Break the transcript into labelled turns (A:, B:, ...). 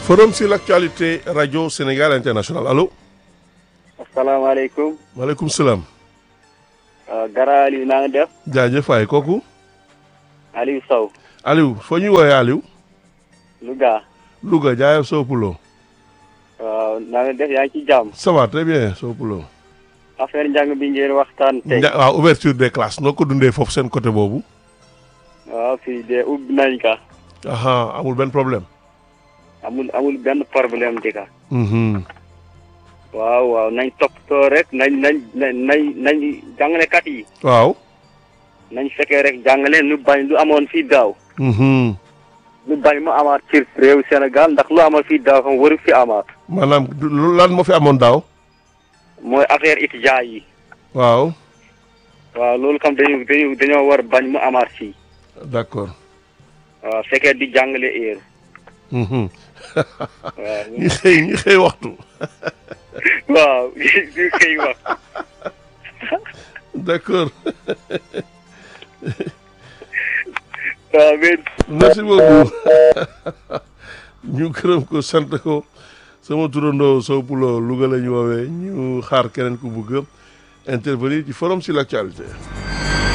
A: Forum sur l'actualité Radio Sénégal International allo.
B: asalaamaaleykum.
A: maaleykum salaam.
B: Gara Aliou naa nga def.
A: jaajëf waay kooku.
B: Aliou Sow.
A: Aliou foo ñuy woowee Aliou.
B: Louga.
A: Louga jaayef Sow Poulo.
B: waaw naa nga def yaa ngi ci jàmm.
A: ça va très bien Sow Poulo.
B: affaire njàng bi ngeen waxtaan tey.
A: Nja waaw ouverture des classes noo ko dundee foofu seen côté boobu.
B: waaw fii de ubbi nañ ka.
A: aha amul benn problème.
B: amul amul benn problème di ka.
A: Mhm.
B: waaw waaw nañ toppatoo rek nañ nañ nañ nañ nañ jàngalekat yi.
A: waaw.
B: nañ fekkee rek jàngale nu bañ lu amoon fii daaw.
A: Mhm.
B: lu bañ mu amaat ci réew Sénégal ndax lu amoon fii daaw xam waru fi amaat.
A: maanaam du- lu- lan moo fi amoon daaw.
B: mooy affaire étudiants yi.
A: waaw
B: waaw loolu kam dañu dañu dañoo war bañ mu amaat fii.
A: d'accord.
B: waaw fekkee di jàngale heure.
A: Mhm.
B: waaw
A: ñi xëy ñi xëy waxtu.
B: waaw li koy wax.
A: d'accord.
B: waaw mais
A: merci beaucoup ñu gërëm ko sant ko sama turandoo Sow Poulo Louga la ñu woowee ñu xaar keneen ku bëgg a intervenir ci forum sur l'actualité